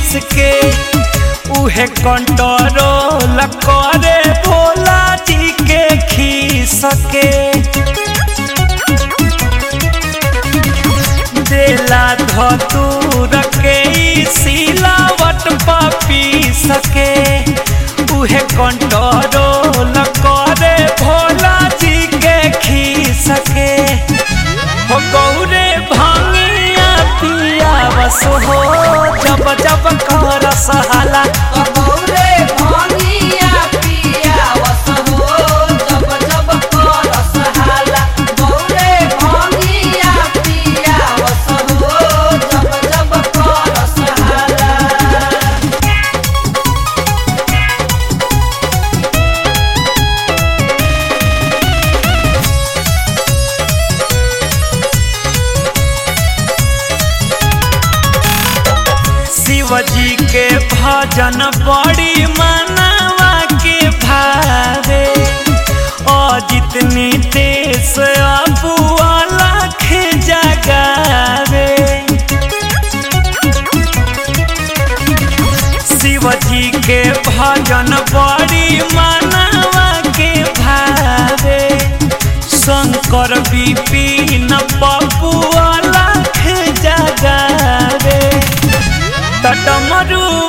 पीस के उहे कंट्रोल करे भोला जी के खीस के देला धतूर के ई सिलावट पा पीस के उहे कंट्रोल करे भोला जी के खीस के हो गौरे भांगिया पिया बस हो जब जब कर सहाला गौरे भांगिया पिया वस हो जब जब करस हाला गौरे भांगिया पिया वस हो जब जब करस हाला शिव जी के भजन बड़ी मनावा के भावे अजित नीतेश अबुआ लाख जगावे शिव जी के भजन बड़ी मनावा के भावे शंकर विपिन बबुआ लाख जगावे तटमरु